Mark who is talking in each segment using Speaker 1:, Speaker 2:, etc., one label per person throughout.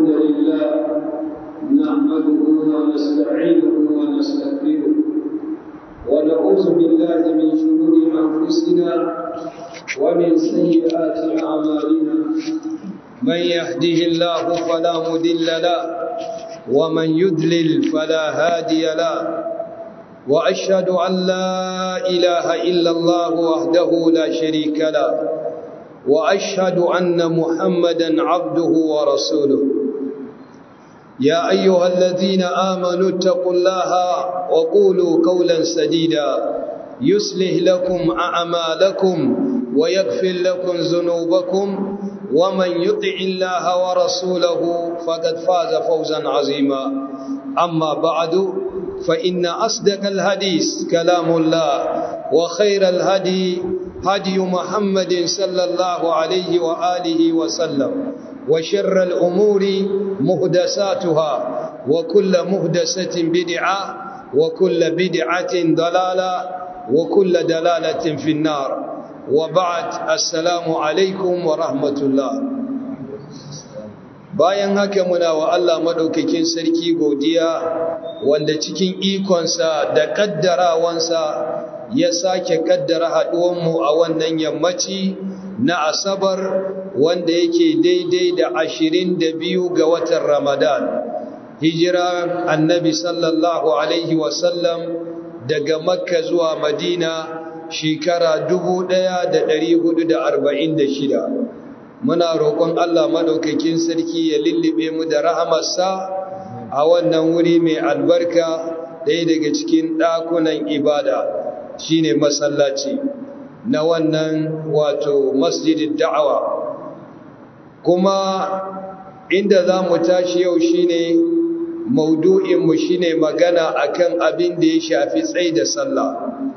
Speaker 1: الحمد لله نحمده ونستعينه ونستغفره ونعوذ بالله من شرور أنفسنا ومن سيئات أعمالنا من يهده الله فلا مضل له ومن يضلل فلا هادي له وأشهد أن لا إله إلا الله وحده لا شريك له وأشهد أن محمدا عبده ورسوله يا أيها الذين آمنوا اتقوا الله وقولوا قولا سديدا يصلح لكم أعمالكم ويغفر لكم ذنوبكم ومن يطع الله ورسوله فقد فاز فوزا عظيما أما بعد فإن أصدق الحديث كلام الله وخير الهدي هدي محمد صلى الله عليه وآله وسلم وشر الأمور مهدساتها وكل مهدسة بدعة وكل بدعة ضلالة وكل دلالة في النار وبعد السلام عليكم ورحمة الله bayan haka muna wa Allah madaukakin sarki godiya wanda cikin ikonsa da kaddarawansa ya sake kaddara haduwanmu a wannan yammaci na asabar wanda yake daidai da ashirin da biyu ga watan ramadan hijira annabi sallallahu alaihi wasallam daga makka zuwa madina shekara dubu ɗaya da ɗari hudu da arba'in da shida muna roƙon Allah maɗaukakin sarki ya lullube mu da rahamarsa a wannan wuri mai albarka ɗaya daga cikin ɗakunan ibada shine masallaci na wannan wato masjidin da'awa kuma inda za mu tashi yau shine maudu'inmu shine magana akan abin da ya shafi tsai da sallah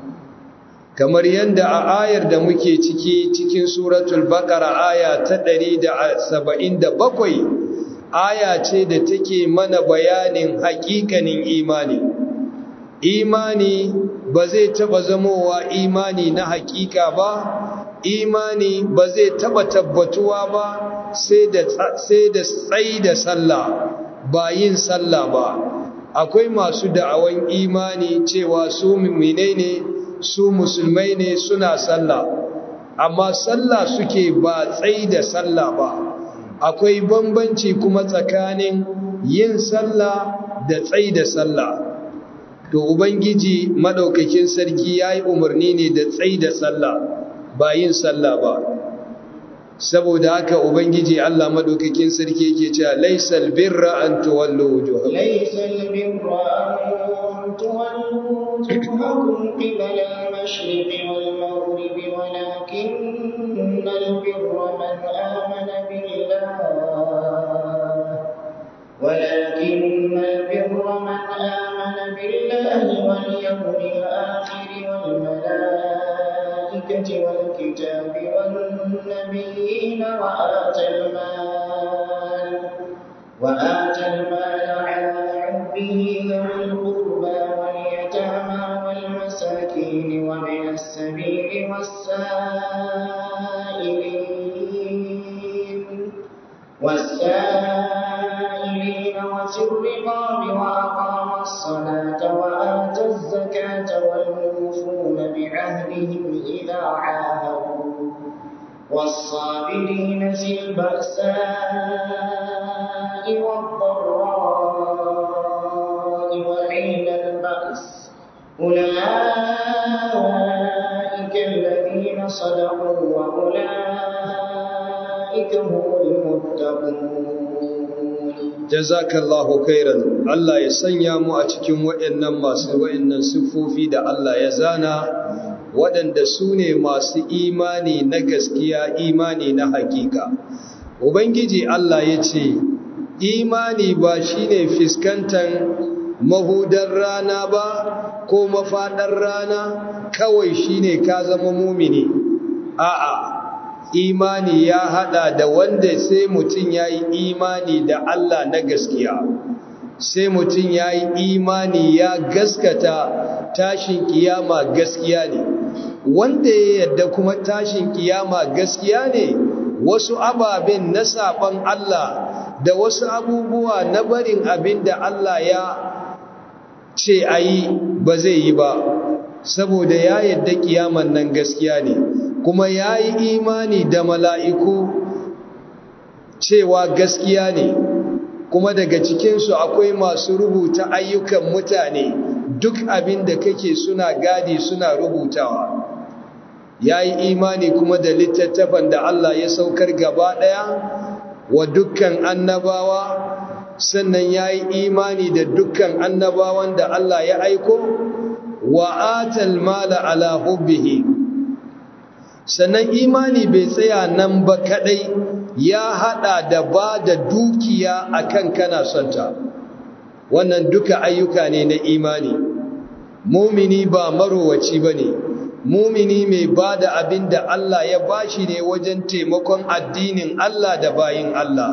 Speaker 1: kamar yadda a ayar da muke ciki cikin suratul baqara aya ta 177 aya ce da take mana bayanin haƙiƙanin imani imani ba zai taba zamowa imani na haƙiƙa ba imani ba zai taba tabbatuwa ba sai da sai da tsai da sallah ba yin sallah ba akwai masu da'awan imani cewa su mu'minai ne su musulmai ne suna sallah amma sallah suke ba tsai da sallah ba akwai bambanci kuma tsakanin yin sallah da tsai da sallah to ubangiji madaukakin sarki yayi umarni ne da tsai da sallah ba yin sallah ba saboda haka ubangiji Allah madaukakin sarki yake cewa laysal birra an tuwallu wujuhakum
Speaker 2: laysal birra an tuwallu wujuhakum qibala al-mashriqi wal maghribi walakinnal birra man amana billah ولكن البر من آمن بالله واليوم الآخر والملائكة والكتاب والنبيين وآتى المال وآتى المال على حبه ذوي القربى واليتامى والمساكين ومن السبيل والسائلين والسائلين وفي الرقاب وأقام الصلاة وآتى الزكاة والموفون بعهدهم إذا عاهدوا والصابرين في البأساء والضراء وحين البأس أولئك الذين صدقوا وأولئك هم المتقون
Speaker 1: jazakallahu khairan Allah ya sanya mu a cikin waɗannan masu waɗannan siffofi da Allah ya zana waɗanda su ne masu imani na gaskiya imani na hakika ubangiji Allah ya ce imani ba shine fiskantar mahudar rana ba ko mafaɗar rana kawai shine ka zama mumini a'a imani ya hada da wanda sai mutum ya yi imani da Allah na gaskiya sai mutum ya yi imani ya gaskata tashin kiyama gaskiya ne wanda ya yadda kuma tashin kiyama gaskiya ne wasu ababen na saban Allah da wasu abubuwa na barin abin da Allah ya ce a yi ba zai yi ba saboda ya yadda kiyaman nan gaskiya ne kuma ya yi imani da mala'iku cewa gaskiya ne kuma daga cikinsu akwai masu rubuta ayyukan mutane duk abin da kake suna gadi suna rubutawa ya yi imani kuma da littattafan da Allah ya saukar gaba ɗaya wa dukkan annabawa sannan ya yi imani da dukkan annabawan da Allah ya aiko wa atal mala ala hubbihi sannan imani bai tsaya nan ba kadai ya hada da ba da dukiya akan kana sonta wannan duka ayyuka ne na imani mumini ba marowaci bane mumini mai ba da abin da Allah ya bashi ne wajen taimakon addinin Allah da bayin Allah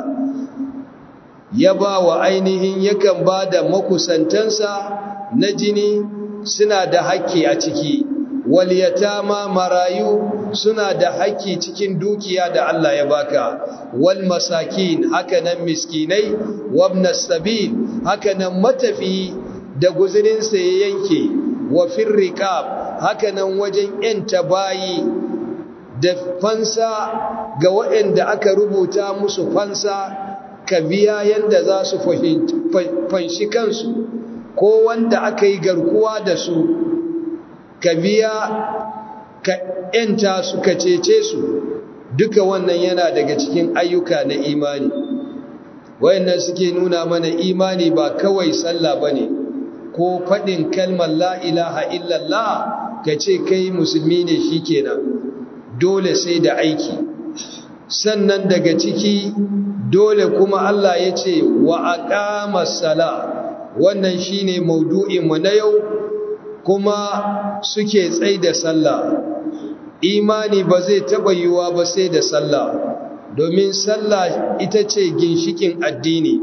Speaker 1: ya ba wa ainihin yakan ba da makusantansa na jini suna da haƙƙi a ciki waliyatama marayu suna da haƙƙi cikin dukiya da Allah ya baka wal masakin hakanan miskinai wabnas sabil hakanan matafi da guzurinsa ya yanke wa firriqab hakanan wajen yanta bayi da fansa ga waɗanda aka rubuta musu fansa ka biya yanda za su fanshi kansu ko wanda aka yi garkuwa da su ka biya ka ‘yanta su ka cece su duka wannan yana daga cikin ayyuka na imani wayannan suke nuna mana imani ba kawai sallah ba ne ko faɗin kalmar la'ilaha illallah ka ce kai musulmi ne shi kenan dole sai da aiki sannan daga ciki dole kuma Allah ya ce wa aqama sala wannan shine maudu'inmu na yau kuma suke tsai da sallah imani ba zai taɓa yiwuwa ba sai da sallah domin sallah ita ce ginshikin addini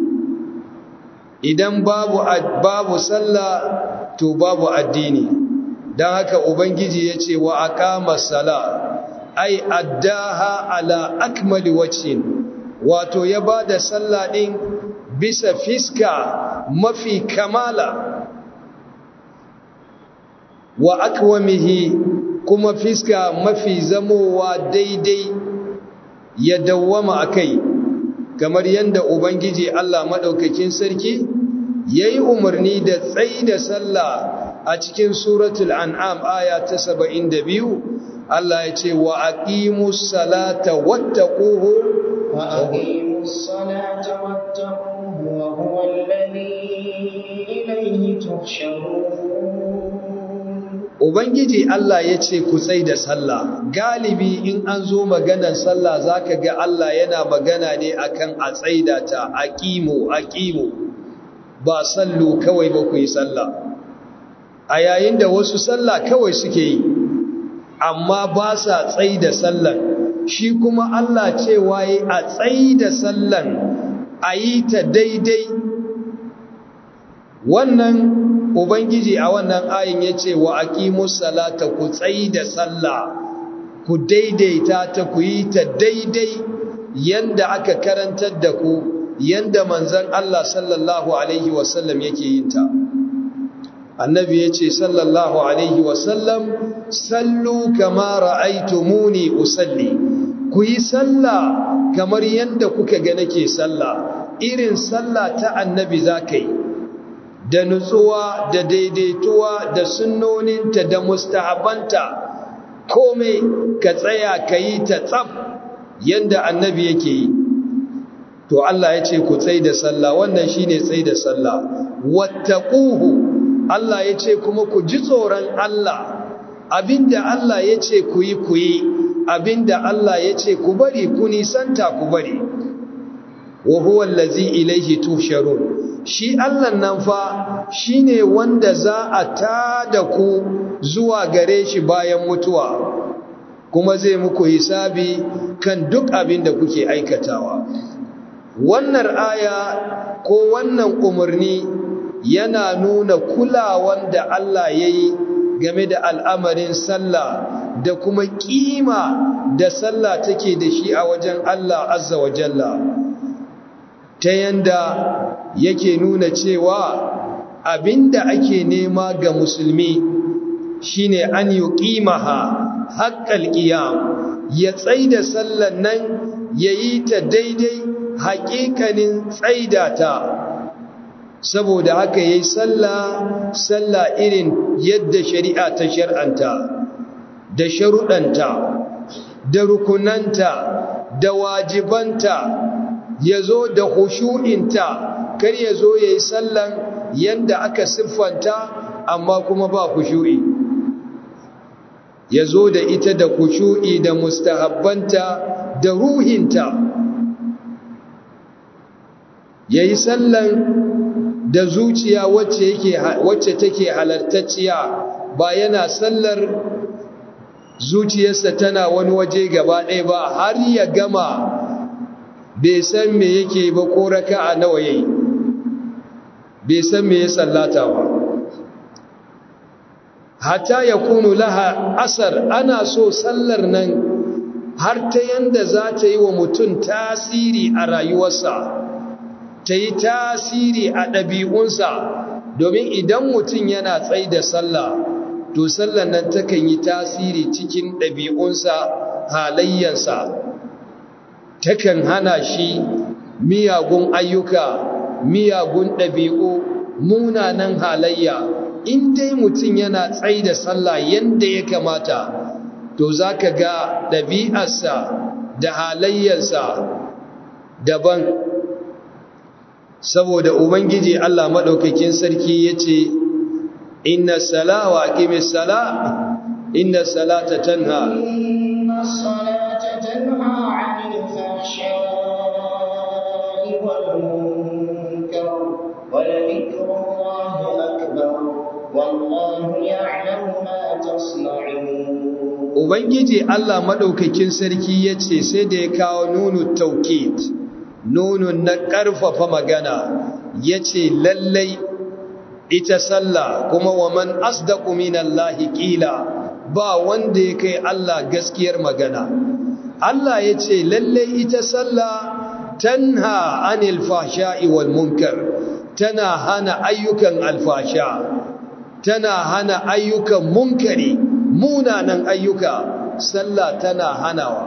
Speaker 1: idan babu babu sallah to babu addini don haka ubangiji ya ce wa aqama sala ai addaha ala akmali wajhin wato ya bada sallah din bisa fiska mafi kamala wa akwamihi kuma fiska mafi zamowa daidai ya dawwama akai kamar yadda ubangiji Allah madaukakin sarki yayi umarni da tsayi da sallah a cikin suratul an'am aya ta 72 Allah ya ce wa aqimus salata wattaquhu
Speaker 2: wa aqimus salata wattaquhu wa huwa alladhi ilayhi tuhsharun
Speaker 1: Ubangiji Allah ya ce ku tsai da sallah galibi in an zo maganar sallah zaka ga Allah yana magana ne akan a tsaida ta aqimu aqimu ba sallu kawai ba ku yi sallah a yayin da wasu sallah kawai suke yi amma ba sa tsaida sallan shi kuma Allah cewa yi a tsaida sallan a yi ta daidai wannan Ubangiji a wannan ayin ya ce wa aqimus salata ku tsayi da sallah ku daidaita ta ku yi ta daidai yanda aka karantar da ku yanda manzon Allah sallallahu alaihi wasallam yake yin ta annabi ya ce sallallahu alaihi wasallam sallu kama ra'aytumuni usalli ku yi sallah kamar yanda kuka ga nake sallah irin sallah ta annabi zaka yi da nutsuwa da daidaituwa da sunnoninta da mustahabanta komai ka tsaya ka yi ta tsaf yadda annabi yake yi to Allah ya ce ku tsai da sallah wannan shine tsai da sallah wattaquhu Allah ya ce kuma ku ji tsoron Allah abinda Allah ya ce ku yi ku yi abinda Allah ya ce ku bari ku nisanta ku bari wa huwa allazi ilayhi tusharun shi Allah nan fa shine wanda za a tada ku zuwa gare shi bayan mutuwa kuma zai muku hisabi kan duk abin da kuke aikatawa wannan aya ko wannan umarni yana nuna kulawan da Allah ya yi game da al'amarin sallah da kuma kima da sallah take da shi a wajen Allah azza wa jalla ta yanda yake nuna cewa abinda ake nema ga musulmi shine an yuqimaha haqqal qiyam ya tsaida sallan nan yayi ta daidai haƙiƙanin tsaida ta saboda haka yayi sallah sallah irin yadda shari'a ta shar'anta da sharuɗanta da rukunanta da wajibanta yazo da khushu'inta kar yazo yayi sallan yanda aka siffanta amma kuma ba khushu'i yazo da ita da khushu'i da mustahabbanta da ruhinta yayi sallan da zuciya wacce yake wacce take halartacciya ba yana sallar zuciyarsa tana wani waje gaba ɗaya ba har ya gama bai san me yake ba ko raka'a nawa yayi bai san me ya sallata ba hatta yakunu laha asar ana so sallar nan har ta yanda za ta yi wa mutum tasiri a rayuwarsa ta yi tasiri a ɗabi'unsa domin idan mutum yana tsai da sallah to sallar nan takan yi tasiri cikin ɗabi'unsa halayyansa takan hana shi miyagun ayyuka miyagun ɗabi'u munanan halayya in dai mutum yana tsai da sallah yadda ya kamata to za ka ga ɗabi'arsa da halayyarsa daban saboda ubangiji Allah maɗaukakin sarki ya ce inna sala wa aqimi sala inna salata tanha
Speaker 2: inna salata tanha 'anil fahsha'i wal munkar wa dhikrullahi akbar wallahu ya'lamu ma tasna'un
Speaker 1: ubangiji Allah maɗaukakin sarki ya ce sai da ya kawo nunu taukid nunun na ƙarfafa magana ya ce lallai ita sallah kuma wa man asdaqu minallahi qila ba wanda ya kai Allah gaskiyar magana Allah ya ce lallai ita sallah tanha anil fahsha'i wal munkar tana hana ayyukan alfasha tana hana ayyukan munkari munanan ayyuka sallah tana hanawa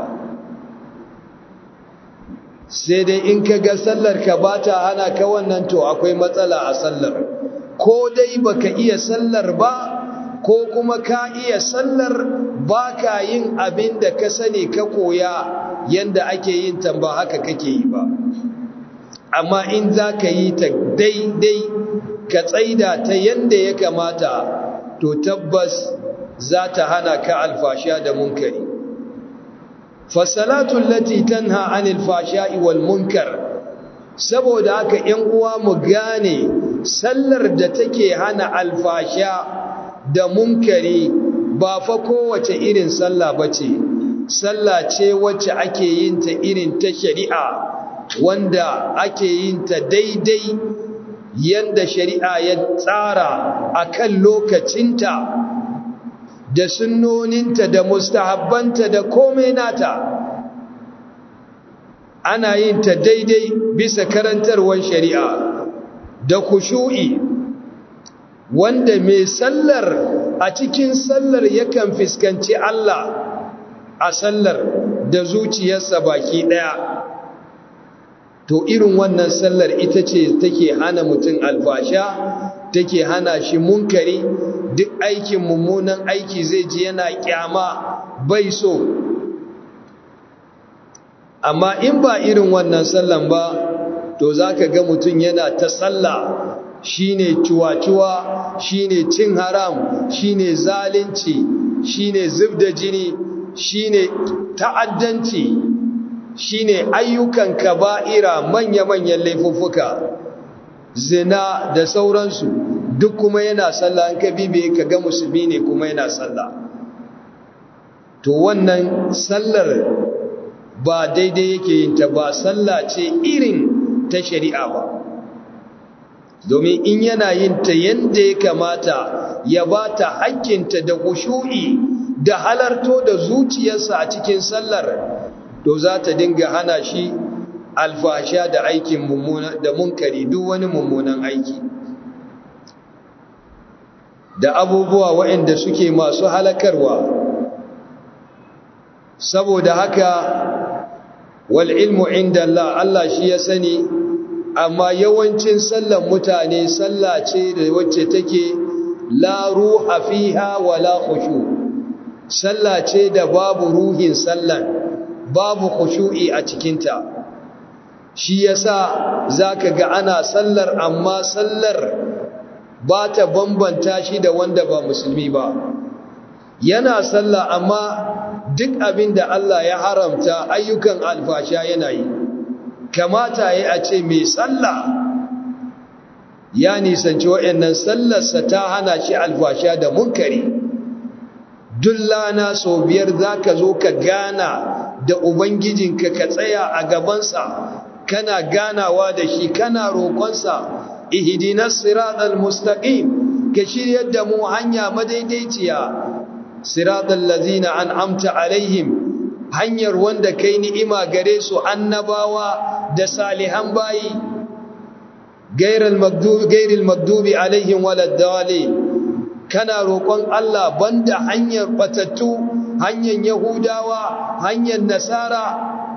Speaker 1: sai dai in ka ga sallar ka ba ta hana ka wannan to akwai matsala a sallar ko dai baka iya sallar ba ko kuma ka iya sallar ba ka yin abin da ka sani ka koya yanda ake yin ta ba haka kake yi ba amma in za ka yi ta daidai ka tsaida ta yanda ya kamata to tabbas za ta hana ka alfasha da munkari fasalatu lati tanha anil fashai wal munkar saboda haka 'yan uwa mu gane sallar da take hana alfasha da munkari ba fa kowace irin sallah bace sallah ce wacce ake yin ta irin ta shari'a wanda ake yin ta daidai yanda shari'a ya tsara akan lokacinta da sunnoninta da mustahabbanta da komai nata ana yin ta daidai bisa karantarwar shari'a da kushu'i wanda mai sallar a cikin sallar yakan fuskanci Allah a sallar da zuciyarsa baki daya to irin wannan sallar ita ce take hana mutum alfasha take hana shi munkari duk aikin mummunan aiki zai ji yana kyama bai so amma in ba irin wannan sallan ba to zaka ga mutum yana ta sallah shine ciwa-ciwa shine cin haram shine zalunci shine zubda jini shine ta'addanci shine ayyukan kaba'ira manya-manyan laifuffuka zina da sauransu duk kuma yana sallah an ka bibe ka ga musulmi ne kuma yana sallah to wannan sallar ba daidai yake yin ta ba sallah ce irin ta shari'a ba domin in yana yin ta yadda ya kamata ya ba ta hakkinta da kushu'i da halarto da zuciyarsa a cikin sallar to za ta dinga hana shi alfasha da aikin mummuna da munkari duk wani mummunan aiki da abubuwa waɗanda suke masu halakarwa saboda haka wal ilmu inda Allah Allah shi ya sani amma yawancin sallan mutane sallah ce da wacce take la ruha fiha wala khushu sallah ce da babu ruhin sallan babu khushu'i a cikinta shi yasa zaka ga ana sallar amma sallar ba ta bambanta shi da wanda ba musulmi ba yana sallah amma duk abin da Allah ya haramta ayyukan alfasha yana yi kamata ya a ce mai sallah ya nisanci waɗannan sallarsa ta hana shi alfasha da munkari duk lana sau biyar za ka zo ka gana da ubangijinka ka tsaya a gabansa kana ganawa da shi kana roƙonsa ihdinas siratal mustaqim ka shiryar da mu hanya madaidaiciya siratal ladzina an'amta alaihim hanyar wanda kai ni'ima gare su annabawa da salihan bayi gairal magdubi gairil magdubi alaihim waladdallin kana roƙon Allah banda hanyar batattu hanyar yahudawa hanyar nasara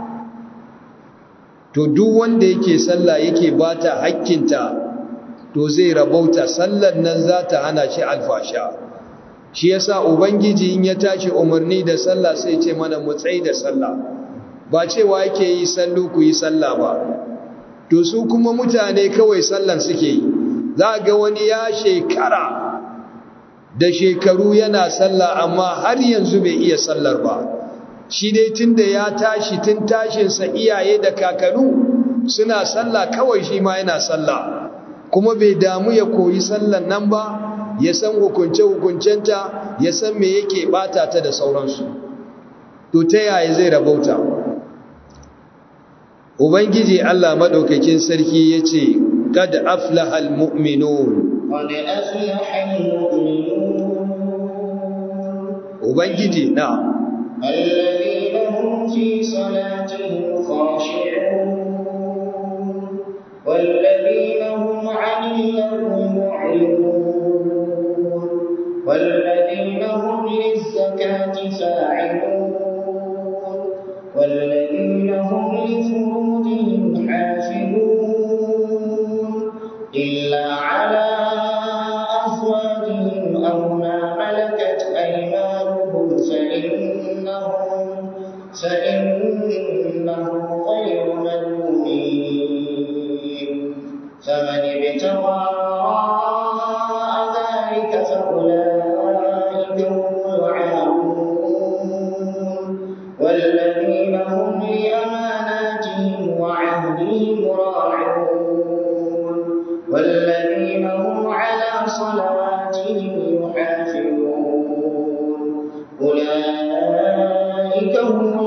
Speaker 1: to duk wanda yake sallah yake bata hakkinta to zai rabauta sallar nan za ta hana shi alfasha shi yasa ubangiji in ya tashi umarni da sallah sai ce mana mu tsayi da sallah ba cewa yake yi sallu ku yi sallah ba to su kuma mutane kawai sallan suke yi za ga wani ya shekara da shekaru yana sallah amma har yanzu bai iya sallar ba shi dai tunda ya tashi tun tashinsa iyaye da kakanu suna sallah kawai shi ma yana sallah kuma bai damu ya koyi sallan nan ba ya san hukunce-hukuncenta ya san me yake bata ta da sauransu to ta yaya zai rabauta ubangiji Allah madaukakin sarki yace kad aflahal mu'minun
Speaker 2: قد أفلح المؤمنون
Speaker 1: ubangiji na
Speaker 2: الذين هم في صلاتهم خاشعون والذين هم عن اللغو معرضون والذين هم للزكاة فاعلون والذين هم لفروجهم حافظون إلا على أزواجهم أو ما ملكت أيمانهم فإنهم فإنهم غير ملومين فمن ابتغى وراء ذلك فأولئك هم العادون والذين هم لأماناتهم وعهدهم راعون والذين هم على صلواتهم يحافظون أولئك هم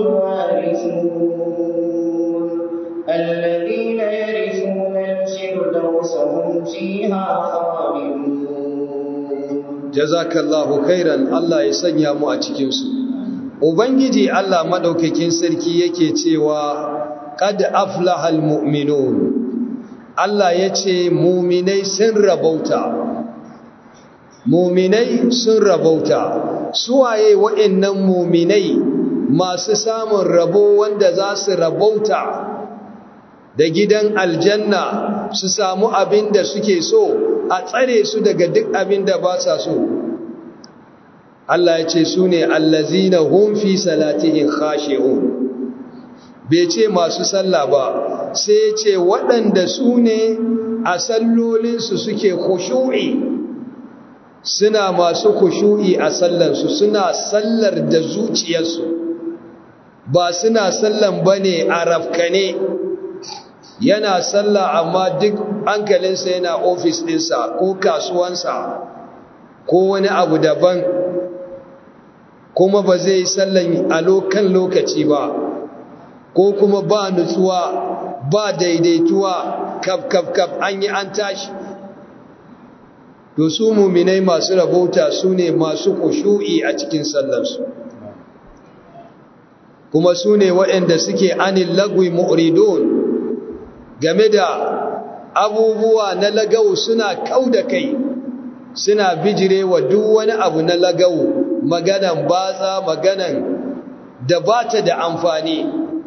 Speaker 2: الوارثون الذين يرثون الفردوس هم فيها خالدون
Speaker 1: jazakallahu khairan Allah ya sanya mu a cikin su ubangiji Allah madaukakin sarki yake cewa qad aflahal mu'minun Allah yace mu'minai sun rabauta mu'minai sun rabauta suwaye wa'annan mu'minai masu samun rabo wanda za su rabauta da gidan aljanna su samu abin da suke so a tsare su daga duk abin da ba sa so Allah ya ce su ne allazina hum fi salatihim khashi'un bai ce masu sallah ba sai ya ce waɗanda su ne a sallolinsu suke khushu'i suna masu khushu'i a sallansu suna sallar da zuciyarsu ba suna sallan bane a rafkane yana sallah amma duk hankalinsa yana ofis ɗinsa ko kasuwansa ko wani abu daban kuma ba zai yi sallan a lokan lokaci ba ko kuma ba nutsuwa ba daidaituwa kaf kaf kaf an yi an tashi to su muminai masu rabauta su ne masu kushu'i a cikin sallarsu kuma su ne waɗanda suke anil lagwi mu'ridun game da abubuwa na lagawu suna kau da kai suna bijire wa duk wani abu na lagawu maganan batsa maganan da ba ta da amfani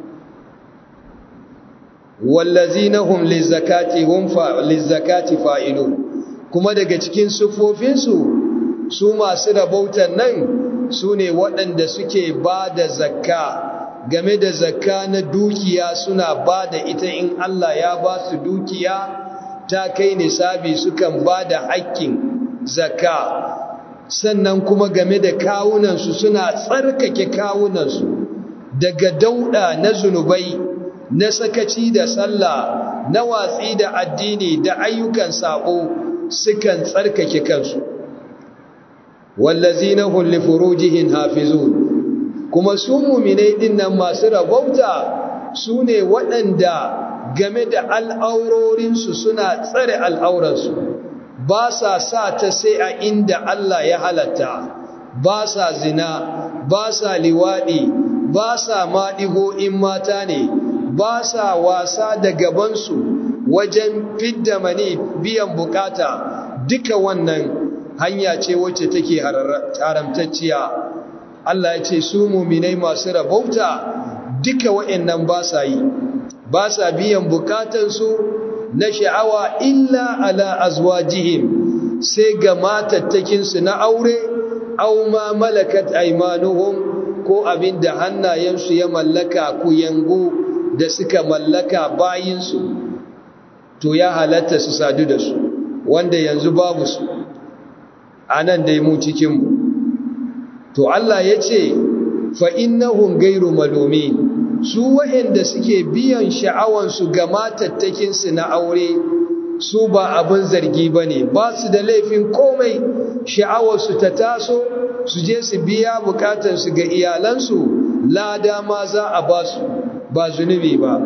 Speaker 1: wallazina hum lizakati hum fa lizakati fa'ilun kuma daga cikin sufofinsu su masu rabautan nan su ne waɗanda suke ba da zakka game da zakka na dukiya suna ba da ita in Allah ya ba su dukiya ta kai nisabi sukan ba da haƙƙin zakka sannan kuma game da kawunansu suna tsarkake kawunansu daga dauɗa na zunubai na sakaci da sallah na watsi da addini da ayyukan saƙo sukan tsarkake kansu wallazina hum li furujihim hafizun kuma su mu'minai dinnan masu rabauta su ne waɗanda game da al'aurorinsu suna tsare al'auransu ba sa sa ta sai a inda Allah ya halatta ba sa zina ba sa liwaɗi ba sa maɗigo in mata ne ba sa wasa da gabansu wajen fidda mani biyan bukata duka wannan hanya ce wacce take haramtacciya Allah ya ce su muminai masu rabauta duka wa'annan ba sa yi ba sa biyan bukatansu na sha'awa illa ala azwajihim sai ga matattakinsu na aure au ma malakat aymanuhum ko abinda hannayensu ya mallaka ku yango da suka mallaka bayinsu to ya halatta su sadu da su wanda yanzu babu su a nan dai mu cikinmu to Allah ya ce fa'innahun gairu malomi su wa'yanda suke biyan sha'awansu ga matattakinsu na aure su ba abin zargi ba ne ba su da laifin komai sha'awarsu ta taso su je su biya bukatarsu ga iyalansu lada ma za a ba su ba zunubi ba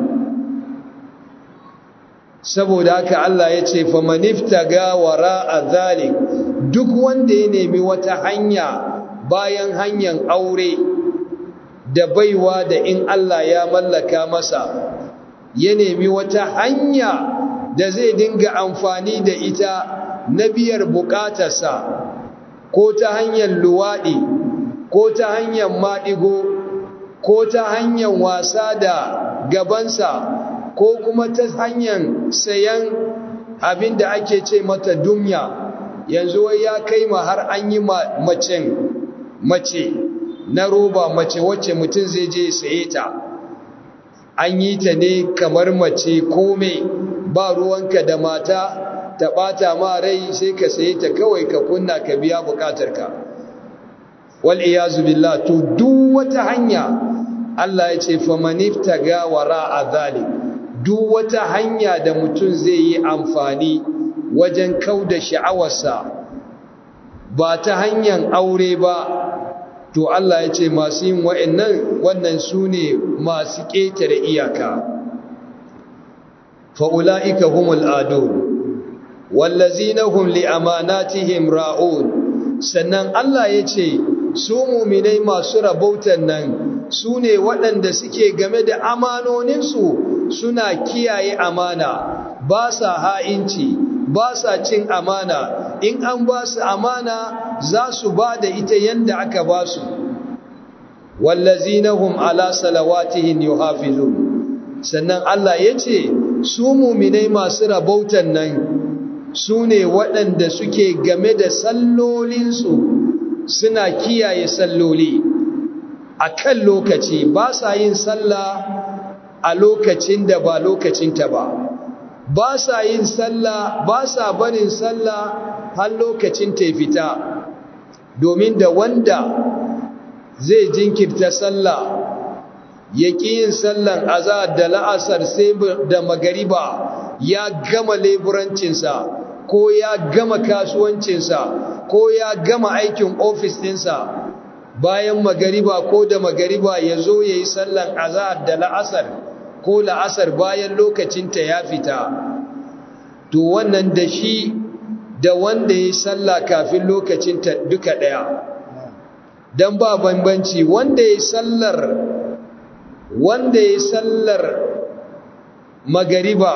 Speaker 1: saboda haka Allah ya ce famanifta ga wara a zalik duk wanda ya nemi wata hanya bayan hanyar aure da baiwa da in Allah ya mallaka masa ya nemi wata hanya da zai dinga amfani da ita na biyar bukatarsa ko ta hanyar luwaɗi ko ta hanyar maɗigo ko ta hanyar wasa da gabansa ko kuma ta hanyar sayan abin da ake ce mata dumya yanzu wai ya kai ma har an yi macen mace na roba mace wacce mutum zai je saye ta an yi ta ne kamar mace kome ba ruwanka da mata ta ɓata ma rai sai ka saye ta kawai ka kunna ka biya bukatarka wal iyazu billah to duk wata hanya Allah ya ce famanifta ga wara a zalik duk wata hanya da mutum zai yi amfani wajen kauda sha'awarsa ba ta hanyar aure ba to Allah ya ce masu yin wa'annan wannan su ne masu ƙetare iyaka fa'ula'ika humul adun wallazina hum li amanatihim ra'un sannan Allah ya ce su muminai masu rabautan nan su ne waɗanda suke game da amanoninsu suna kiyaye amana ba sa ha'inci ba sa cin amana in an ba su amana za su ba da ita yanda aka ba su wallazina hum ala salawatihim yuhafizun sannan Allah ya ce su muminai masu rabautan nan su ne waɗanda suke game da sallolinsu suna kiyaye salloli a kan lokaci ba sa yin sallah a lokacin da ba lokacinta ba ba sa yin sallah ba sa barin sallah har lokacin ta fita domin da wanda zai jinkirta sallah ya ƙi yin sallan azahar da la'asar sai da magariba ya gama leburancinsa ko ya gama kasuwancinsa ko ya gama aikin ofis ɗinsa bayan magariba ko da magariba ya zo ya yi sallan azahar da la'asar ko la'asar bayan lokacinta ya fita to wannan da shi da wanda ya yi salla kafin lokacinta duka ɗaya don ba bambanci wanda ya yi sallar wanda ya yi sallar magariba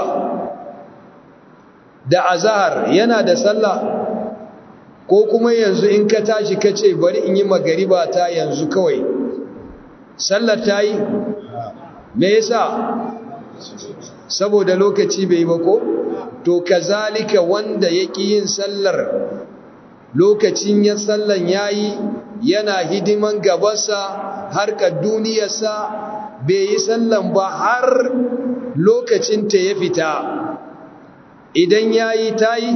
Speaker 1: da azahar yana da sallah ko kuma yanzu in ka tashi ka ce bari in yi magariba ta yanzu kawai sallar ta yi me yasa saboda lokaci bai ba ko to kazalika wanda ya ƙi yin sallar lokacin ya sallan yayi yana hidiman gabansa harkar duniyarsa bai yi sallan ba har lokacin ta ya fita idan yayi tayi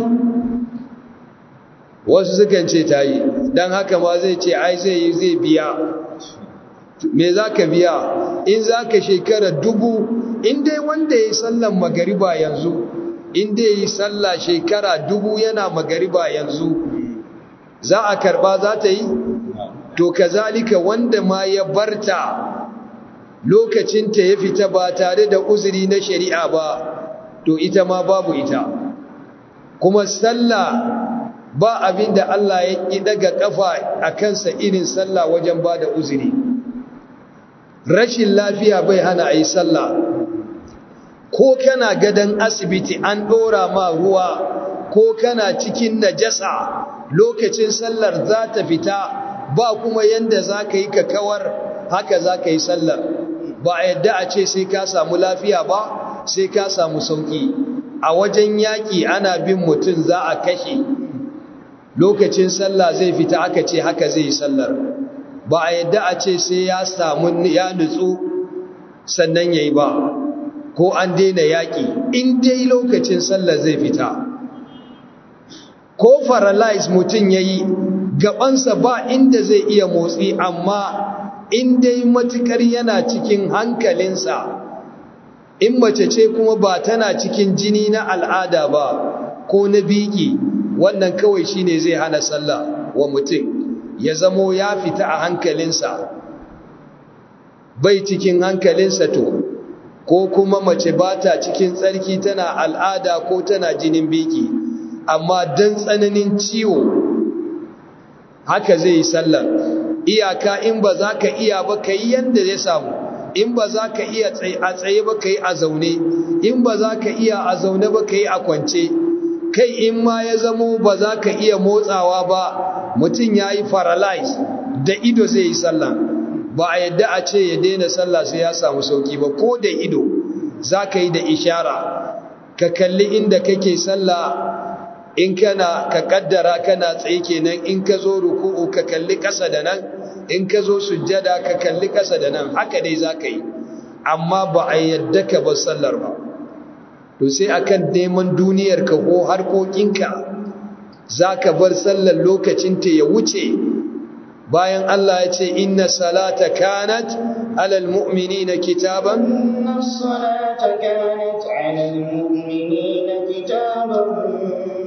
Speaker 1: wasu sukan ce tayi dan haka ma zai ce ai zai yi zai biya me zaka biya in zaka shekara dubu in dai wanda yayi sallan magariba yanzu in dai yayi sallah shekara dubu yana magariba yanzu za a karba za ta yi to kazalika wanda ma ya barta lokacinta ya fita ba tare da uzuri na shari'a ba to ita ma babu ita kuma sallah ba abin da Allah ya ƙi daga ƙafa a kansa irin sallah wajen ba da uzuri rashin lafiya bai hana a yi sallah ko kana gadon asibiti an ɗora ma ruwa ko kana cikin najasa lokacin sallar za ta fita ba kuma yanda za ka yi kawar haka za ka yi sallar ba a yadda a ce sai ka samu lafiya ba sai ka samu sauki a wajen yaƙi ana bin mutum za a kashe lokacin sallah zai fita aka ce haka zai yi sallar ba a yadda a ce sai ya samu ya nutsu sannan ya yi ba ko an daina yaƙi in dai lokacin sallar zai fita ko paralyze mutum ya yi gabansa ba inda zai iya motsi amma in dai matukar yana cikin hankalinsa in mace ce kuma ba tana cikin jini na al'ada ba ko na biki wannan kawai shine zai hana sallah wa mutum ya zamo ya fita a hankalinsa bai cikin hankalinsa to ko kuma mace ba ta cikin tsarki tana al'ada ko tana jinin biki amma don tsananin ciwo haka zai yi sallar iyaka in ba za ka iya ba ka yi yadda ya samu in ba za ka iya a tsaye ba ka yi a zaune in ba za ka iya a zaune ba ka yi a kwance kai in ma ya zamo ba za ka iya motsawa ba mutum ya yi paralyze da ido zai yi sallah ba a yadda a ce ya daina sallah sai ya samu sauki ba ko da ido za ka yi da ishara ka kalli inda kake sallah in kana ka kaddara kana tsaye kenan in ka zo ruku'u ka kalli ƙasa da nan in ka zo sujjada ka kalli ƙasa da nan haka dai za ka yi amma ba a yadda ka bar sallar ba to sai akan neman duniyar ka ko harkokinka za ka bar sallar lokacinta ya wuce bayan Allah ya ce inna salata kanat alal mu'minina kitaban
Speaker 2: inna salata kanat alal mu'minina kitaban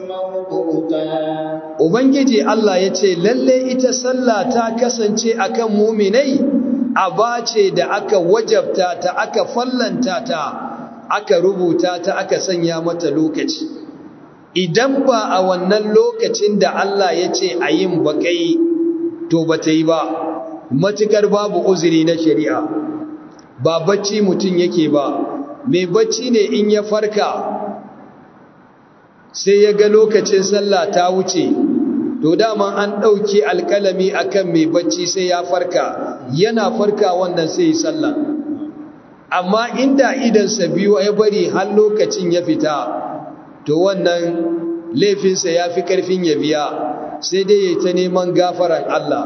Speaker 1: Ubangiji Allah ya ce, Lalle ita sallah ta kasance akan muminai, aba ce da aka wajabta ta, aka fallanta ta, aka rubuta ta, aka sanya mata lokaci. Idan ba a wannan lokacin da Allah ya ce a yin baƙai, to ba ta yi ba, matuƙar babu uzuri na shari'a, ba bacci mutum yake ba, mai bacci ne in ya farka. sai ya ga lokacin sallah ta wuce to dama an ɗauki alƙalami akan mai bacci sai ya farka yana farka wannan sai ya sallah amma inda idansa biyu ya bari har lokacin ya fita to wannan laifinsa ya fi ƙarfin ya biya sai dai ya ta neman gafaran Allah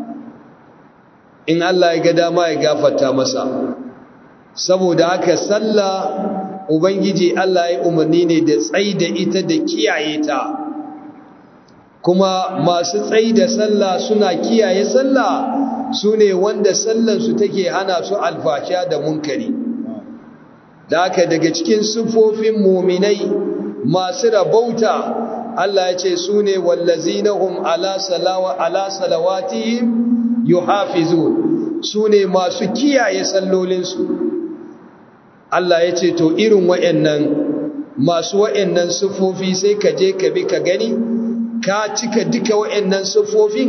Speaker 1: in Allah ya ga dama ya gafarta masa saboda haka sallah Ubangiji Allah ya umarni ne da tsai da ita da kiyaye ta, kuma masu tsai da sallah suna kiyaye sallah su ne wanda sallansu take hana su alfasha da munkari. Da haka daga cikin siffofin muminai masu rabauta Allah ya ce su ne wallazinahum ala salawa ala salawatihim yuhafizun su ne masu kiyaye sallolinsu. Allah ya ce to irin wa'yannan masu wa'yannan siffofi sai ka je ka bi ka gani ka cika duka wa'yannan siffofin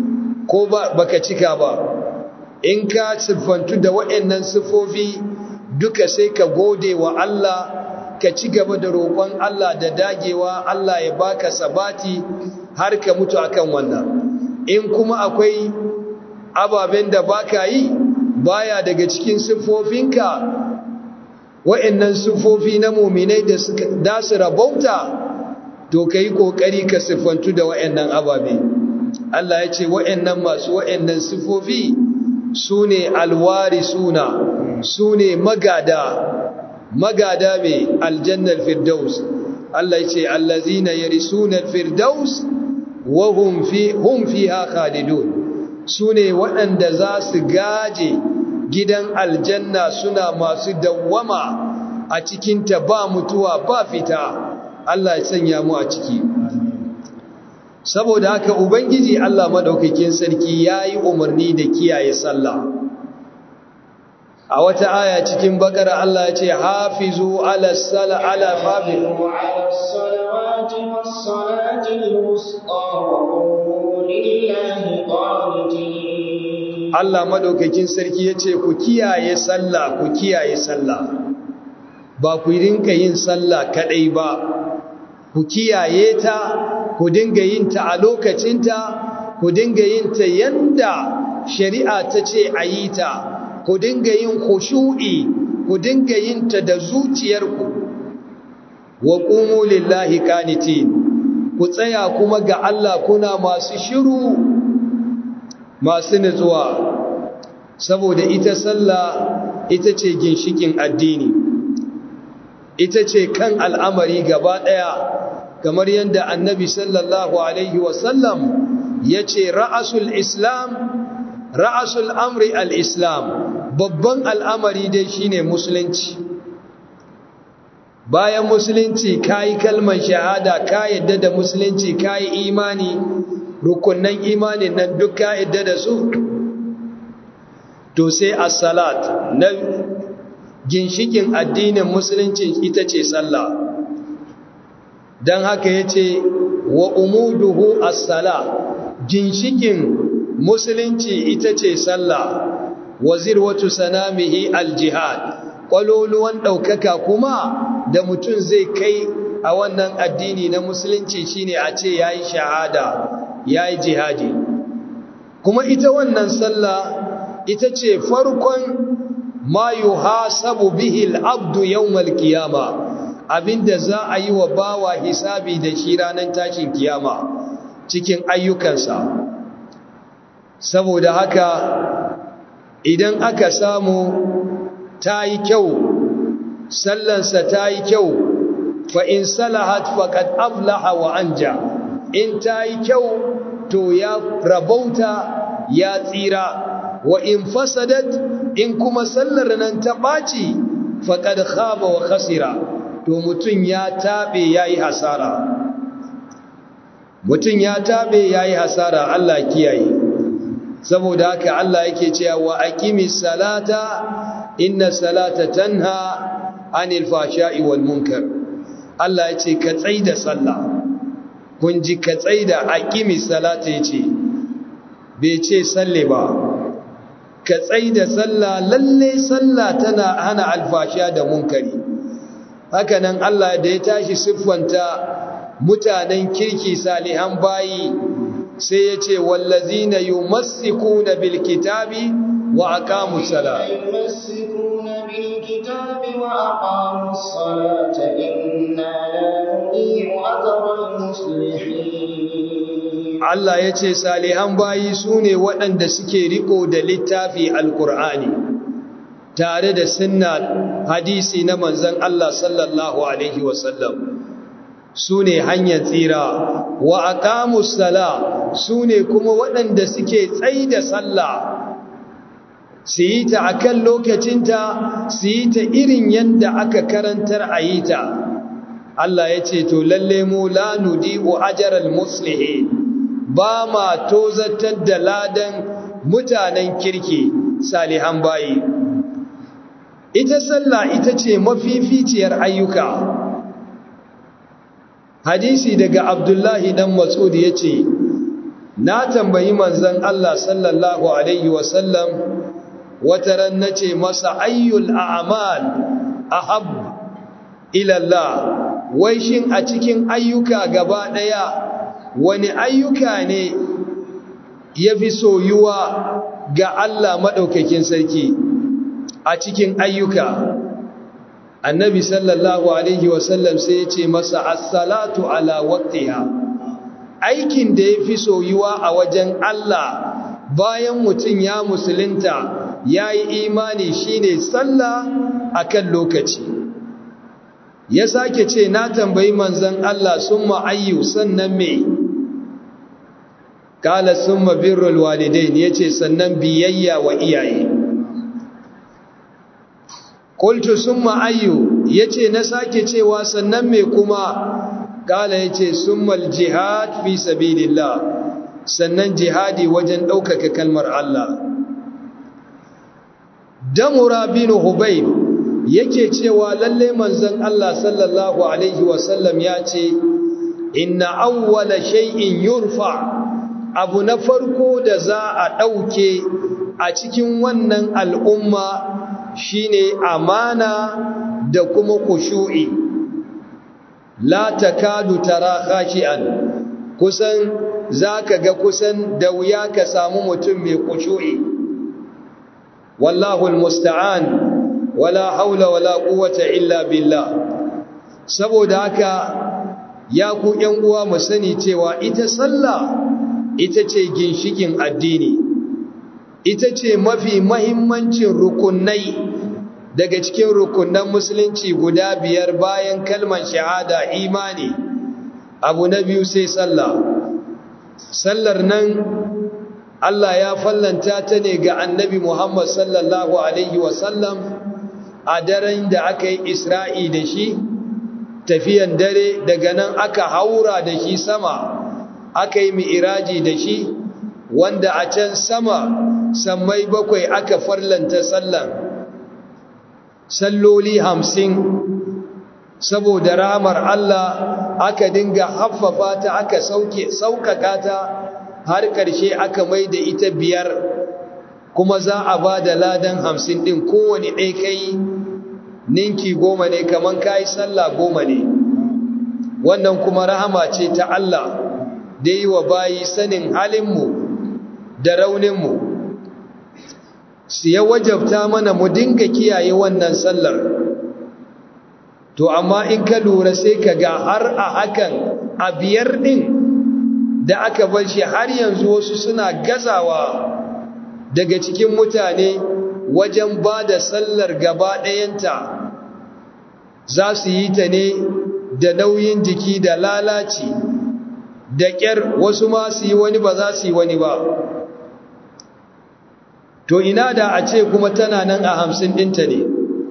Speaker 1: ko ba ka cika ba in ka siffantu da wa'yannan siffofi duka sai ka gode wa Allah ka ci gaba da roƙon Allah da dagewa Allah ya baka sabati har ka mutu akan wannan in kuma akwai ababen da baka yi baya daga cikin siffofinka wa'annan siffofi na muminai da suka da su rabauta to kai kokari ka siffantu da wa'annan ababe Allah ya ce wa'annan masu wa'annan siffofi sune alwarisuna sune magada magada mai aljannar firdaus Allah ya ce allazina yarisuna firdaus wa hum fi hum fiha khalidun sune waɗanda za su gaje gidan aljanna suna masu dawwama a cikinta ba mutuwa ba fita Allah ya sanya mu a ciki saboda haka ubangiji Allah madaukakin sarki yayi umarni da kiyaye sallah a wata aya cikin bakara Allah ya ce hafizu ala sala ala fabil
Speaker 2: على الصلوات والصلاة الوسطى وقوموا لله قانتين
Speaker 1: Allah madaukakin sarki ya ce ku kiyaye sallah ku kiyaye sallah ba ku rinka yin sallah kadai ba ku kiyaye ta ku dinga yin ta a lokacinta ku dinga yin ta yanda shari'a ta ce a yi ta ku dinga yin khushu'i ku dinga yin ta da zuciyarku wa qumu lillahi qanitin ku tsaya kuma ga Allah kuna masu shiru masu nutsuwa saboda ita sallah ita ce ginshikin addini ita ce kan al'amari gaba ɗaya kamar yadda annabi sallallahu alaihi wasallam ya ce ra'asul islam ra'asul amri al-islam babban al'amari dai shine musulunci bayan musulunci kayi kalmar shahada ka yadda da musulunci kayi imani rukunnan imanin nan duk ka yadda da su to sai as-salat na ginshikin addinin musulunci ita ce sallah dan haka yace wa umuduhu as-sala ginshikin musulunci ita ce sallah wazir watu sanamihi al-jihad kwaloluwan ɗaukaka kuma da mutum zai kai a wannan addini na musulunci shine a ce yayi shahada yayi jihadi kuma ita wannan sallah ita ce farkon ma yuhasabu bihi al-abdu yawmal qiyama abinda za a yi wa bawa hisabi da shi ranar tashin kiyama cikin ayyukansa saboda haka idan aka samu ta yi kyau sallansa ta yi kyau fa in salahat faqad aflaha wa anja in ta yi kyau to ya rabauta ya tsira wa in fasadat in kuma sallar nan ta ɓaci faqad khaba wa khasira to mutum ya tabe yayi hasara mutum ya tabe yayi hasara Allah kiyaye saboda haka Allah yake cewa wa aqimis salata inna salata tanha anil fashai wal munkar Allah yace ka tsaida sallah kun ji ka tsaida aqimis salata yace bai ce salle ba ka tsaida sallah lalle sallah tana hana alfasha da munkari haka nan Allah da ya tashi siffanta mutanen kirki salihan bayi sai ya ce wallazina yumassikuna bil kitabi wa aqamus salat
Speaker 2: يمسكون بالكتاب وأقاموا الصلاة إنا لا نضيع أجر المصلحين
Speaker 1: Allah ya ce salihan bayi su ne waɗanda suke riko da littafi alkur'ani tare da sunna hadisi na manzan Allah sallallahu Alaihi wasallam su ne hanyar tsira wa aqamus sala su ne kuma waɗanda suke tsayi da sallah su yi ta a kan lokacinta su yi ta irin yadda aka karantar a yi ta Allah ya ce to lalle mu la nudi'u ajaral muslihin ba ma tozatar da ladan mutanen kirki salihan bayi ita sallah ita ce mafificiyar ayyuka hadisi daga abdullahi dan mas'ud ya ce na tambayi manzon Allah sallallahu alaihi wasallam wata ran nace masa ayyul a'mal ahab ila Allah wai shin a cikin ayyuka gaba daya wani ayyuka ne yafi soyuwa ga Allah madaukakin sarki a cikin ayyuka annabi sallallahu alaihi wasallam sai ya ce masa as-salatu ala waqtiha aikin da yafi soyuwa a wajen Allah bayan mutum ya musulunta yayi imani shine sallah akan lokaci ya sake ce na tambayi manzon Allah summa ayyu sannan me kala summa birrul walidain yace sannan biyayya wa iyaye qultu summa ayyu yace na sake cewa sannan me kuma kala yace summal jihad fi sabilillah sannan jihadi wajen ɗaukaka kalmar Allah damura bin hubayb yake cewa lalle manzon Allah sallallahu alaihi wasallam ya ce inna awwala shay'in yurfa abu na farko da za a ɗauke a cikin wannan al'umma shine amana da kuma kushu'i la takadu tara khashi'an kusan zaka ga kusan da wuya ka samu mutum mai kushu'i wallahu almusta'an wala haula wala quwwata illa billah saboda haka ya ku ƴan uwa mu sani cewa ita sallah ita ce ginshikin addini ita ce mafi mahimmancin rukunai daga cikin rukunan musulunci guda biyar bayan kalmar shahada imani abu na biyu sai sallah sallar nan Allah ya fallanta ta ne ga annabi Muhammad sallallahu alaihi wasallam a daren da aka yi isra'i da shi tafiyan dare daga nan aka haura da shi sama aka yi mi'iraji da shi wanda a can sama sammai bakwai aka farlanta sallan salloli hamsin saboda ramar Allah aka dinga haffafa ta aka sauke saukaka ta har ƙarshe aka mai da ita biyar kuma za a ba da ladan hamsin ɗin kowane ɗai kai ninki goma ne kamar kayi sallah goma ne wannan kuma rahama ce ta Allah da yi wa bayi sanin halinmu da rauninmu su ya wajabta mana mu dinga kiyaye wannan sallar to amma in ka lura sai ka ga har a hakan a biyar ɗin da aka bar shi har yanzu wasu suna gazawa daga cikin mutane wajen ba da sallar gaba ɗayanta za su yi ta ne da nauyin jiki da lalaci da ƙyar wasu ma su yi wani ba za su yi wani ba to ina da a ce kuma tana nan a hamsin ɗinta ne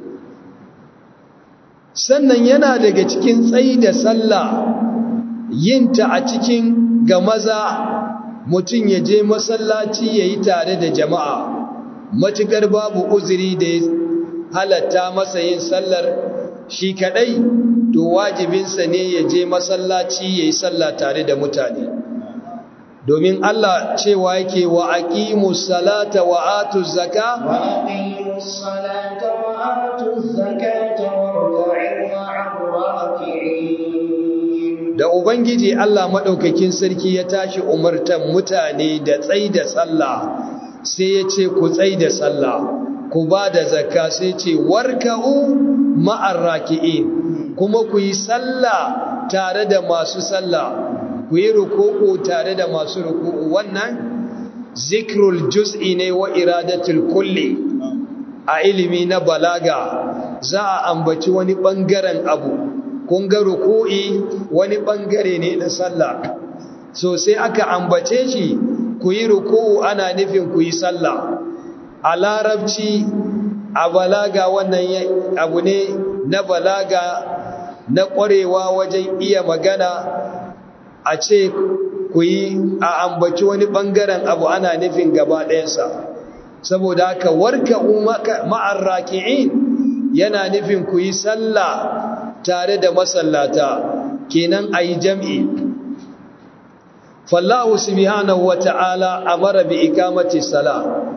Speaker 1: sannan yana daga cikin tsayi da sallah yinta a cikin ga maza mutum ya je masallaci ya yi tare da jama'a matuƙar babu uzuri da ya halatta masa yin sallar shi kaɗai to wajibinsa ne ya je masallaci ya yi sallah tare da mutane domin Allah cewa yake wa aqimu salata wa atu zaka
Speaker 2: wa aqimu salata wa atu zakata warka'u ma'ar
Speaker 1: da ubangiji Allah madaukakin sarki ya tashi umartan mutane da tsai da sallah sai ya ce ku tsai da sallah ku ba da zakka sai ce warka'u ma'ar raki'in kuma ku yi sallah tare da masu sallah ku yi ruku'u tare da masu ruku'u wannan zikrul juz'i ne wa iradatul kulli a ilimi na balaga za a ambaci wani bangaren abu kun ga ruku'i wani bangare ne na sallah so sai aka ambace shi ku yi ruku'u ana nufin ku yi sallah a larabci a balaga wannan abu ne na balaga na ƙwarewa wajen iya magana a ce ku yi a ambaci wani ɓangaren abu ana nufin gaba ɗayansa saboda haka warka ma'ar raki'in yana nufin ku yi sallah tare da masallata kenan a yi jam'i fallahu subhanahu wa ta'ala amara bi ikamati sala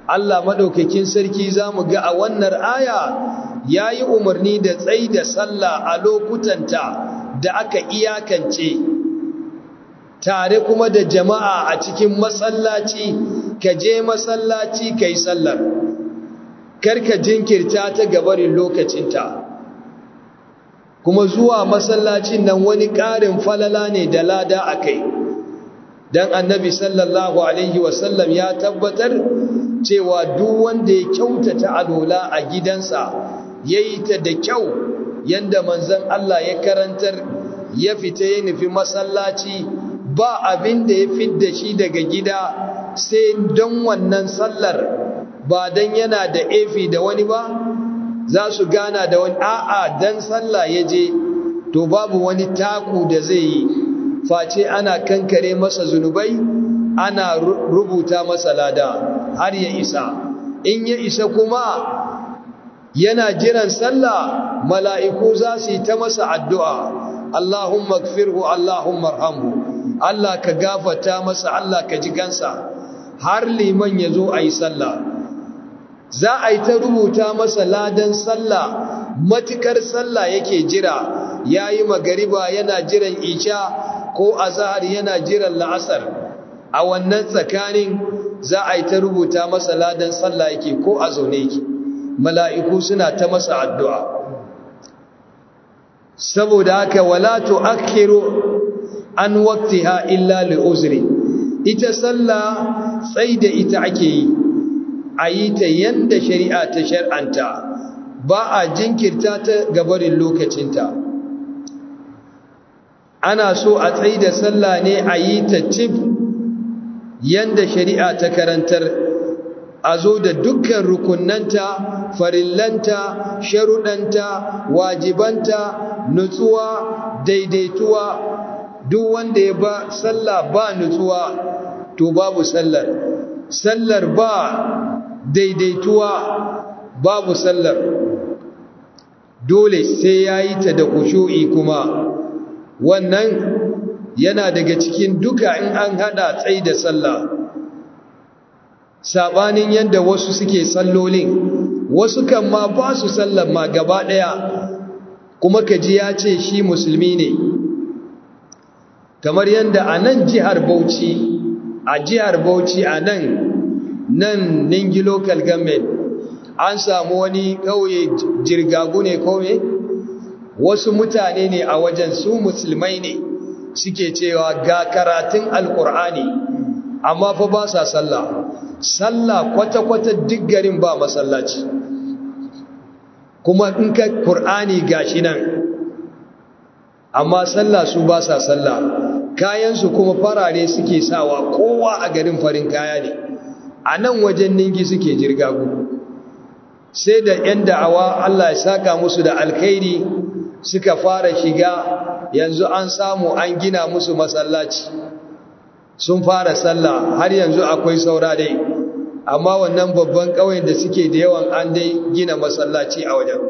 Speaker 1: Allah madaukakin sarki zamu ga a wannan aya yayi umarni da tsai da sallah a lokutanta da aka iyakance tare kuma da jama'a a cikin masallaci ka je masallaci kai sallar karka jinkirta ta gabarin lokacinta kuma zuwa masallacin nan wani ƙarin falala ne da lada a kai don annabi sallallahu alaihi wasallam ya tabbatar cewa duk wanda ya kyautata alola a gidansa ya yi ta da kyau yadda manzan Allah ya karantar ya fita ya nufi masallaci ba abin da ya fidda shi daga gida sai don wannan sallar ba don yana da efi da wani ba za su gana da wani a'a don sallah ya je to babu wani taku da zai yi face ana kankare masa zunubai ana rubuta masa lada har ya isa in ya isa kuma yana jiran sallah mala'iku za su yi ta masa addu'a Allahumma gfirhu Allahumma arhamhu Allah ka gafata masa Allah ka ji gansa har liman ya zo a yi sallah za a yi ta rubuta masa ladan sallah matukar sallah yake jira ya yi magariba yana jiran isha ko azahar yana jiran la'asar a wannan tsakanin za a yi ta rubuta masa ladan sallah yake ko a zaune yake mala'iku suna ta masa addu'a saboda haka wala tu'akhiru an waqtiha illa li uzri ita sallah sai da ita ake yi a yi ta yanda shari'a ta shar'anta ba a jinkirta ta gabarin lokacinta ana so a tsayi da sallah ne a yi ta cif yanda shari'a ta karantar a zo da dukkan rukunanta farillanta sharuɗanta wajibanta nutsuwa daidaituwa duk wanda ya ba sallah ba nutsuwa to babu sallar sallar ba daidaituwa babu sallar dole sai ya yi ta da kushu'i kuma wannan yana daga cikin duka in an hada tsai da sallah sabanin yadda wasu suke sallolin wasu kan ma ba su sallar ma gaba daya kuma kaji ya ce shi musulmi ne kamar yadda a nan jihar bauchi a jihar bauchi a nan nan ningi local government an samu wani ƙauye jirgagu ne kome wasu mutane ne a wajen su musulmai ne suke cewa ga karatun alkur'ani amma fa ba sa sallah sallah kwata-kwata duk garin ba masallaci kuma in ka ƙur'ani gashi nan amma sallah su ba sa sallah kayansu kuma farare suke sawa kowa a garin farin kaya ne a nan wajen ningi suke jirgagu sai da 'yan da'awa Allah ya saka musu da alkhairi suka fara shiga yanzu an samu an gina musu masallaci sun fara sallah har yanzu akwai saura dai amma wannan babban ƙauyen da suke da yawan an dai gina masallaci a wajen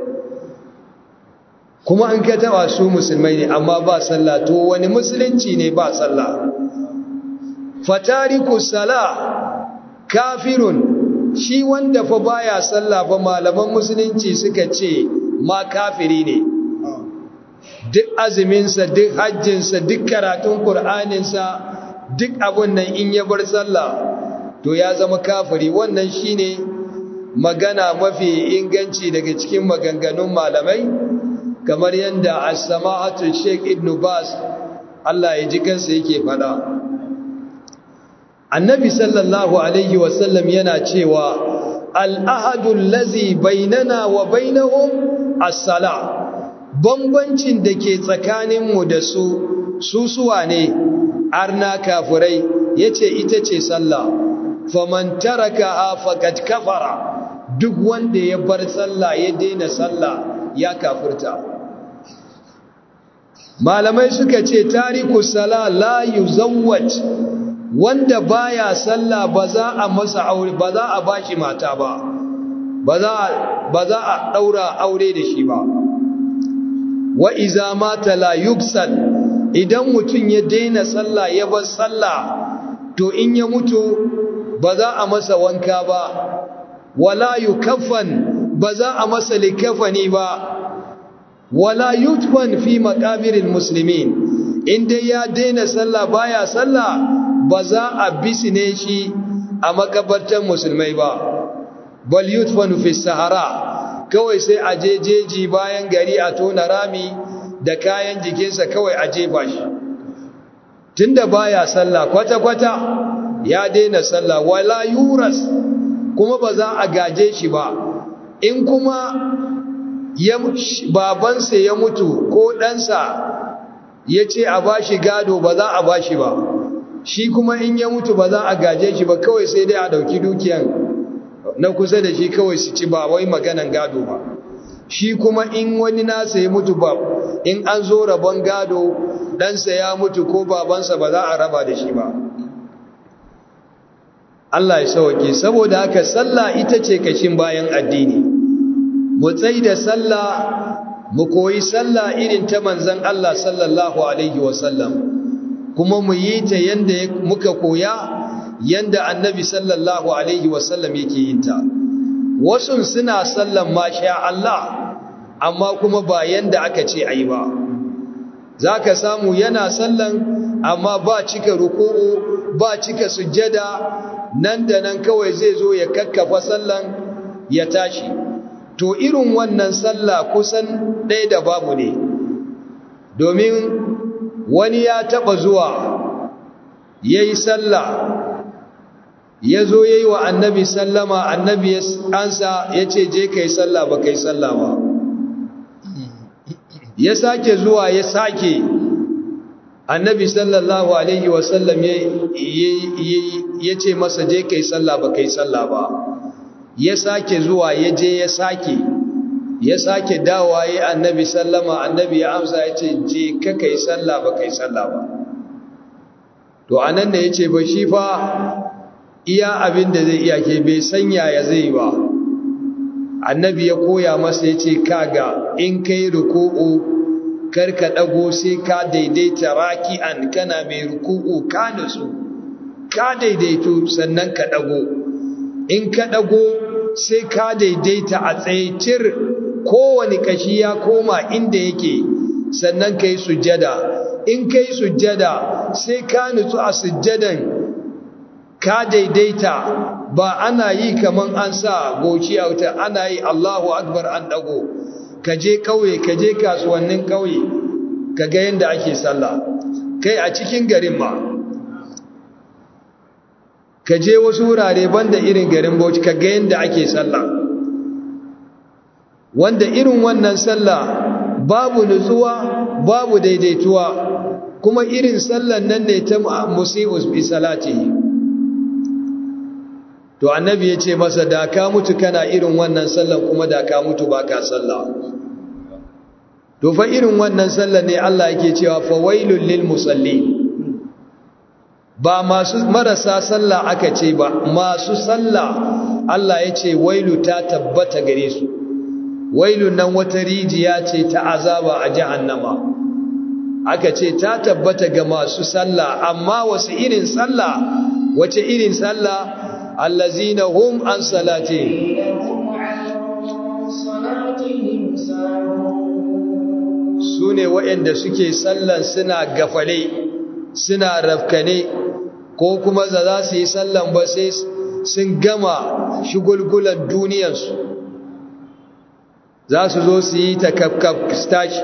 Speaker 1: kuma an ka taba su musulmai ne amma ba sallah to wani musulunci ne ba sallah fatariku sala kafirun shi wanda fa baya sallah ba malaman musulunci suka ce ma kafiri ne duk azuminsa duk hajjinsa duk karatun ƙur'aninsa duk abun nan in ya bar sallah to ya zama kafiri wannan shine magana mafi inganci daga cikin maganganun malamai kamar yadda as-sama'atu Sheikh Ibn Bas Allah ya ji kansa yake fada Annabi sallallahu alaihi wasallam yana cewa al-ahadu allazi bainana wa bainahum as-salah bambancin da ke tsakaninmu da su susuwa ne arna kafurai yace ita ce sallah faman taraka faqad kafara duk wanda ya bar sallah ya daina sallah ya kafirta malamai suka ce tariku sala la yuzawwaj wanda baya sallah ba za a masa aure ba za a bashi mata ba ba za ba za a daura aure da shi ba wa iza mata la yuksal idan mutun ya daina sallah ya bar sallah to in ya mutu ba za a masa wanka ba wala yukaffan ba za a masa likafani ba wala yutfan fi maqabiril muslimin inda ya daina sallah baya sallah ba za a bisine shi a makabartan musulmai ba bal yutfanu fi sahara kawai sai a jejeji bayan gari a tona rami da kayan jikinsa kawai a jefa shi tunda baya sallah kwata-kwata ya daina sallah wala yuras kuma ba za a gaje shi ba in kuma ya babansa ya mutu ko ɗansa ya ce a bashi gado ba za a bashi ba shi kuma in ya mutu ba za a gaje shi ba kawai sai dai a ɗauki dukiyan na kusa da shi kawai su ci ba wai maganan gado ba shi kuma in wani nasa ya mutu ba in an zo rabon gado ɗansa ya mutu ko babansa ba za a raba da shi ba Allah ya sauke saboda haka sallah ita ce kashin bayan addini mu tsai da sallah mu koyi sallah irin ta manzon Allah sallallahu alaihi wasallam kuma mu yi ta yanda muka koya yanda annabi sallallahu alaihi wasallam yake yin ta wasu suna sallan masha Allah amma kuma ba yanda aka ce ayi ba zaka samu yana sallan amma ba cika ruku'u ba cika sujjada nan da nan kawai zai zo ya kakkafa sallan ya tashi to irin wannan sallah kusan ɗaya da babu ne domin wani ya taɓa zuwa ya yi sallah ya zo ya yi wa annabi sallama annabi ya ansa ya ce je ka yi sallah ba ka yi sallah ba ya sake zuwa ya sake annabi sallallahu alaihi wasallam ya ce masa je ka yi sallah ba ka yi sallah ba ya sake zuwa ya je ya sake ya sake dawa ya annabi sallama annabi ya amsa ya ce je ka ka yi sallah ba ka yi sallah ba to anan ne ya ce ba shi fa iya abin da zai iya ke bai sanya ya zai ba annabi ya koya masa ya ce kaga in kai ruku'u karka dago sai ka daidaita raki'an kana mai ruku'u ka nutsu ka daidaitu sannan ka dago in ka dago sai ka daidaita a tsaitir kowane kashi ya koma inda yake sannan kai sujjada in kai sujjada sai ka nutsu a sujjadan ka daidaita ba ana yi kaman an sa goci a wuta ana yi Allahu akbar an dago ka je kauye ka je kasuwannin kauye ka ga yadda ake sallah kai a cikin garin ma ka je wasu wurare banda irin garin Bauchi ka ga yadda ake sallah wanda irin wannan sallah babu nutsuwa babu daidaituwa kuma irin sallan nan ne ta musi'us bi salatihi to annabi ya ce masa da ka mutu kana irin wannan sallan kuma da ka mutu ba ka sallah to fa irin wannan sallan ne Allah yake cewa fa wailul lil musallin ba masu marasa sallah aka ce ba masu sallah Allah ya ce wailu ta tabbata gare su wailun nan wata rijiya ce ta azaba a jahannama aka ce ta tabbata ga masu sallah amma wasu irin sallah wace irin sallah allazina hum an salati su ne waɗanda suke sallan suna gafale suna rafkane ko kuma za za su yi sallan ba sai sun gama shigulgulan duniyarsu za su zo su yi ta kafkaf stashi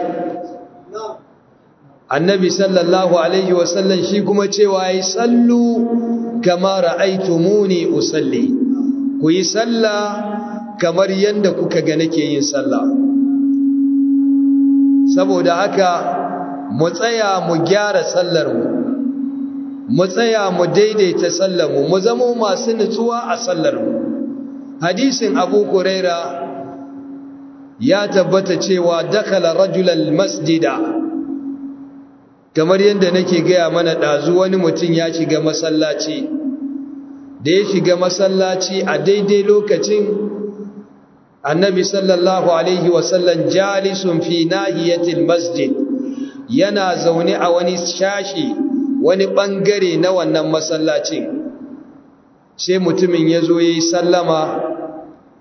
Speaker 1: annabi sallallahu alaihi wasallam shi kuma cewa yi sallu kama ra'aitumuni usalli ku yi sallah kamar yadda kuka ga nake yin sallah saboda haka mu tsaya mu gyara sallar mu mu tsaya mu daidaita sallar mu mu zama masu nutsuwa a sallar mu hadisin abu huraira ya tabbata cewa dakala rajulal masjida kamar yadda nake gaya mana ɗazu wani mutum ya shiga masallaci da ya shiga masallaci a daidai lokacin annabi sallallahu alaihi wasallam jalisun fi nahiyatil masjid yana zaune a wani shashi wani ɓangare na wannan masallacin sai mutumin ya zo ya yi sallama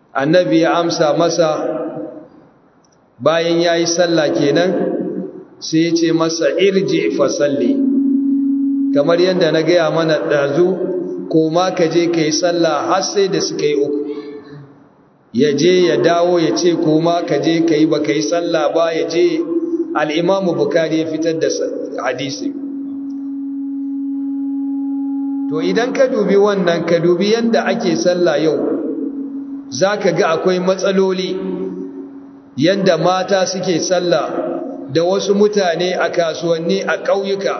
Speaker 1: annabi ya amsa masa bayan ya yi sallah kenan sai ya ce masa irji fa salli kamar yadda na gaya mana ɗazu ko ma ka je ka yi sallah har sai da suka yi uku ya je ya dawo ya ce ko ma ka je ka yi ba ka yi sallah ba ya je al'imamu bukari ya fitar da hadisi to idan ka dubi wannan ka dubi yadda ake sallah yau za ka ga akwai matsaloli yadda mata suke sallah da wasu mutane a kasuwanni a ƙauyuka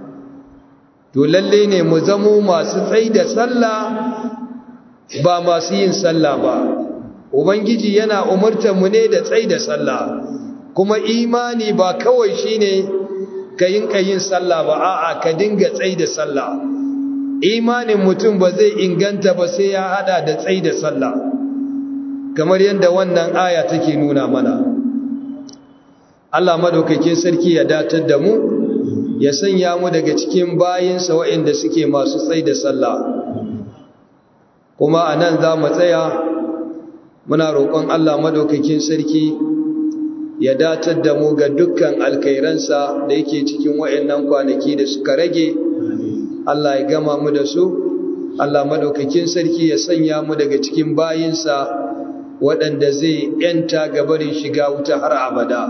Speaker 1: to lalle ne mu zamo masu tsai da sallah ba masu yin sallah ba ubangiji yana umartar mu ne da tsai da sallah kuma imani ba kawai shine ka yin yin sallah ba a'a ka dinga tsai da sallah imanin mutum ba zai inganta ba sai ya hada da tsai da sallah kamar yadda wannan aya take nuna mana Allah madaukakin sarki ya datar da mu ya sanya mu daga cikin bayinsa waɗanda suke masu tsai da sallah kuma a nan za mu tsaya muna roƙon Allah madaukakin sarki ya datar da mu ga dukkan alkairansa da yake cikin waɗannan kwanaki da suka rage Allah ya gama mu da su Allah madaukakin sarki ya sanya mu daga cikin bayinsa waɗanda zai ‘yanta gabarin shiga wuta har abada.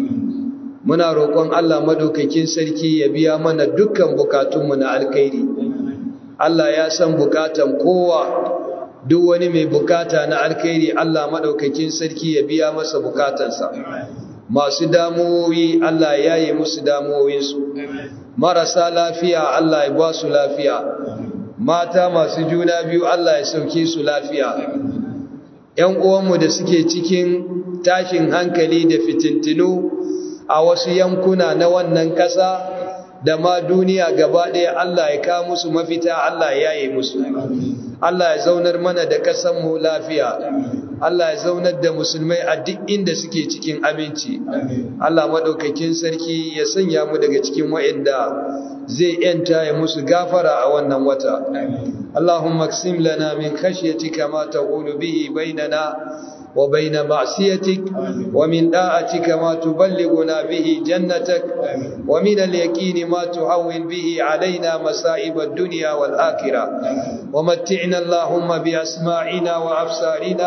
Speaker 1: Muna roƙon Allah madaukakin sarki ya biya mana dukkan bukatunmu na alkairi. Allah ya san bukatan kowa, duk wani mai bukata na alkairi Allah madaukakin sarki ya biya masa bukatansa. Masu damuwoyi Allah ya yi musu damuwoyinsu. Marasa lafiya Allah ya ba su lafiya. Mata masu juna biyu Allah ya sauke su lafiya. ‘yan uwanmu da suke cikin tashin hankali da fitintinu a wasu yankuna na wannan ƙasa da ma duniya gaba ɗaya Allah ya kawo musu mafita Allah ya yi musu Allah ya zaunar mana da ƙasanmu lafiya Allah ya zaunar da musulmai a duk inda suke cikin aminci Allah maɗaukakin sarki ya sanya mu daga cikin wa'inda zai ‘yanta ya musu gafara a wannan wata اللهم اقسم لنا من خشيتك ما تقول به بيننا وبين معصيتك ومن داعتك ما تبلغنا به جنتك ومن اليقين ما تهون به علينا مصائب الدنيا والآخرة ومتعنا اللهم بأسماعنا وأبصارنا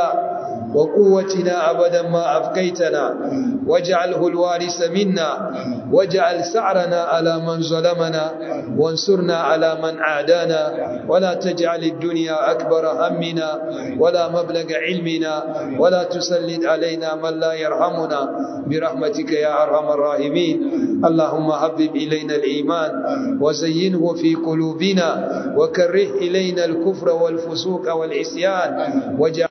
Speaker 1: وقوتنا أبدا ما أبقيتنا واجعله الوارث منا واجعل سعرنا على من ظلمنا وانصرنا على من عادانا ولا تجعل الدنيا أكبر همنا ولا مبلغ علمنا ولا تسلط علينا من لا يرحمنا برحمتك يا أرحم الراحمين اللهم حبب إلينا الإيمان وزينه في قلوبنا وكره إلينا الكفر والفسوق والعصيان واجعل